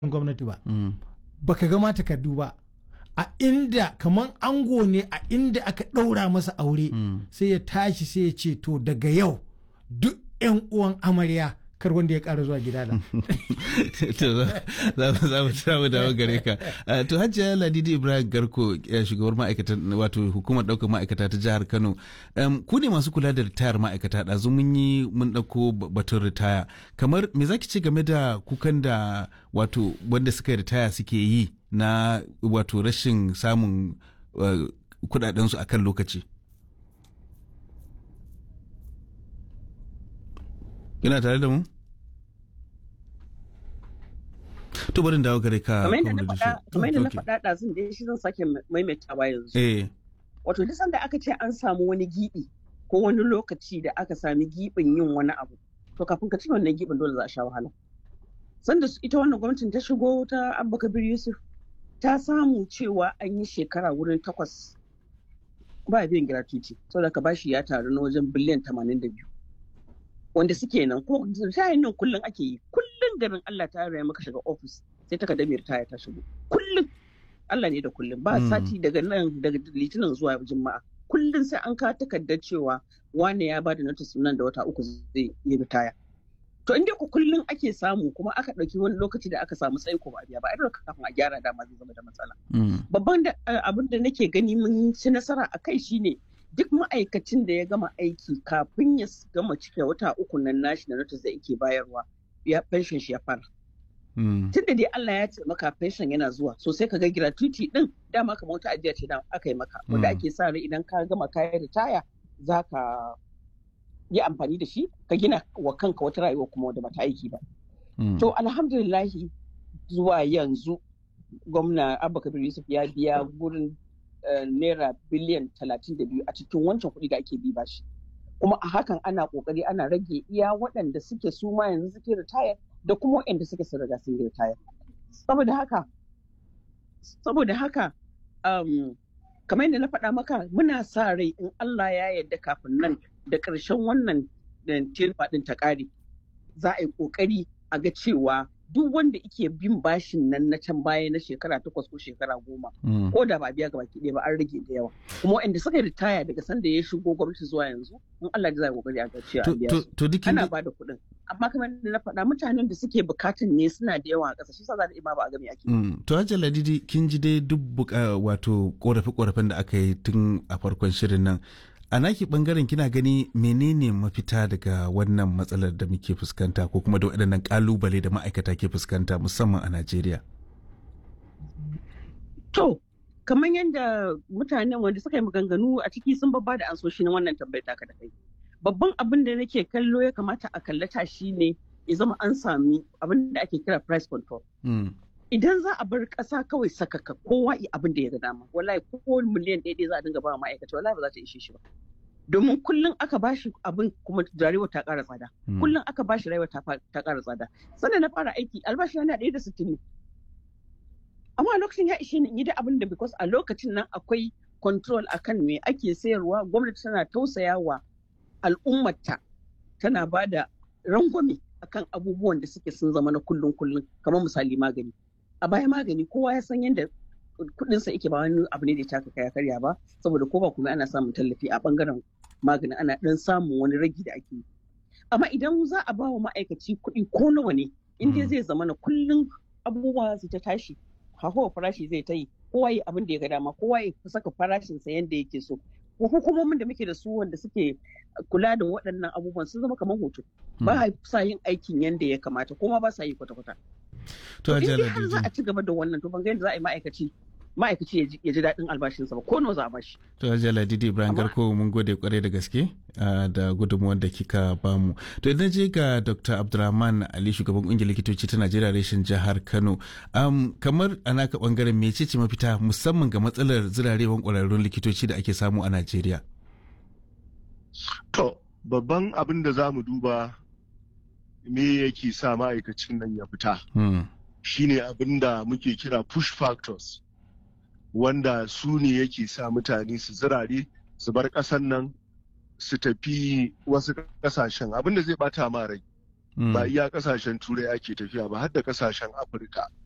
gwamnati ba baka gama takardu ba a inda kamar ango ne a inda aka ɗaura masa aure sai ya tashi sai ya ce to daga yau duk 'yan uwan amarya kar wanda ya ƙara zuwa gida da. to za mu samu dawo gare ka to hajjiya ladidi ibrahim garko shugabar ma'aikatan wato hukumar ɗaukar ma'aikata ta jihar kano ku ne masu kula da ritayar ma'aikata ɗazu mun yi mun ɗauko batun ritaya kamar me zaki ce game da kukan da wato wanda suka ritaya suke yi na wato rashin samun kudadensu a kan lokaci Ina tare da mu? To barin dawo gare ka. Kamar yadda na faɗa ɗazun da shi zan sake maimaitawa yanzu. Eh. Wato duk sanda aka ce an samu wani giɓi ko wani lokaci da aka sami giɓin yin wani abu. To kafin ka ci wannan giɓin dole za a sha wahala. Sanda ita wannan gwamnatin ta shigo ta Abba Kabir Yusuf ta samu cewa an yi shekara wurin takwas ba biyan gratuity saboda ka bashi ya taru na wajen biliyan tamanin da biyu. wanda suke nan ko tayin nan kullum ake yi kullum garin Allah ta raya maka shiga ofis sai ta kada ritaya ta shigo kullum Allah ne da kullum ba sati daga nan daga litinin zuwa juma'a kullum sai an kawo takardar cewa wane ya bada notice nan da wata uku zai yi ritaya to inda ku kullum ake samu kuma aka ɗauki wani lokaci da aka samu tsaiko ba biya ba a kafin a gyara dama zai zama da matsala babban abin da nake gani mun ci nasara a kai shine duk ma'aikacin da ya gama aiki kafin ya gama cike wata uku nan nashi na notice da yake bayarwa ya pension shi ya fara. Tun da dai Allah ya ce maka pension yana zuwa so sai ka ga gratuity din dama kamar wata ajiya ce da aka yi maka wanda ake sa rai idan ka gama kayan ritaya za ka yi amfani da shi ka gina wa kanka wata rayuwa kuma wanda bata aiki ba. To alhamdulillahi zuwa yanzu gwamna Abba Kabir Yusuf ya biya gurin naira biliyan talatin da biyu a cikin wancan kuɗi da ake bi bashi kuma a hakan ana ƙoƙari ana rage iya waɗanda suke su ma yanzu suke ritaya da kuma waɗanda suke sun riga sun ritaya saboda haka saboda haka um, kamar yadda na faɗa maka muna sa rai in Allah ya yarda kafin nan da ƙarshen wannan tilfa ɗin ta ƙare za a yi ƙoƙari a ga cewa duk wanda ike bin bashin nan na can baya na shekara takwas ko shekara goma ko da ba biya gaba ɗaya ba an rage da yawa kuma waɗanda suka ritaya daga sanda ya shigo gwamnati zuwa yanzu in Allah zai kokari a ga cewa an biya su ana ba da kuɗin amma kamar da na faɗa mutanen da suke bukatan ne suna da yawa a ƙasa shi sa za da ba a gami ake to hajjar ladidi kin ji dai duk wato korafe korafen da aka yi tun a farkon shirin nan a naki bangaren kina gani menene mafita daga wannan matsalar da muke fuskanta ko kuma da waɗannan kalubale da ma'aikata ke fuskanta musamman a Najeriya? To, kamar yadda mutanen wanda suka yi maganganu a ciki sun babba da ansoshi na wannan tambayar taka da kai. Babban abin da nake kallo ya kamata a kallata shi ne ya zama an sami abin da ake kira price control. idan za a bar ƙasa kawai sakaka kowa yi abin da ya ga dama wallahi ko miliyan ɗaya za a dinga ba ma'aikata wallahi ba za ta ishe shi ba domin kullum aka bashi abin kuma rayuwa ta ƙara tsada kullum aka bashi rayuwa ta ƙara tsada sannan na fara aiki albashi yana ɗaya da sittin ne amma lokacin ya ishe ni in yi da abin da because a lokacin nan akwai control akan me ake sayarwa gwamnati tana tausaya wa al'ummata tana ba da rangwame akan abubuwan da suke sun zama na kullum kullum kamar misali magani a baya magani kowa ya san yadda kudinsa yake ba wani abu ne da ya taka kaya karya ba saboda ko ba kuma ana samun tallafi a bangaren magani ana dan samun wani ragi da ake yi amma idan za a ba wa ma'aikaci kuɗi ko nawa ne in dai zai zama na kullum abubuwa su ta tashi hawa farashi zai ta yi kowa yi abin da ya ga dama kowa ya saka farashinsa yadda yake so hukumomin da muke da su wanda suke kula da waɗannan abubuwan sun zama kamar hoto ba sa yin aikin yadda ya kamata kuma ba sa yi kwata-kwata to in har za a ci gaba da wannan to ban ga yadda za a yi ma'aikaci ma'aikaci ya ji daɗin albashinsa ba ko nawa za a bashi. To Hajiya Ladidi Ibrahim Garko mun gode kwarai da gaske da gudunmuwar da kika bamu. To idan je ga Dr. Abdulrahman Ali shugaban ƙungiyar likitoci ta Najeriya reshen jihar Kano. kamar a naka bangaren mece ce mafita musamman ga matsalar zirarewan ƙwararrun likitoci da ake samu a Najeriya? To babban abin da za mu duba me yake sa ma'aikacin nan ya fita. Shine abin da muke kira push factors. wanda su ne yake sa mutane su zirare su bar ƙasan nan su tafi wasu ƙasashen abinda zai bata ma rai ba iya ƙasashen turai ake tafiya ba har da ƙasashen afirka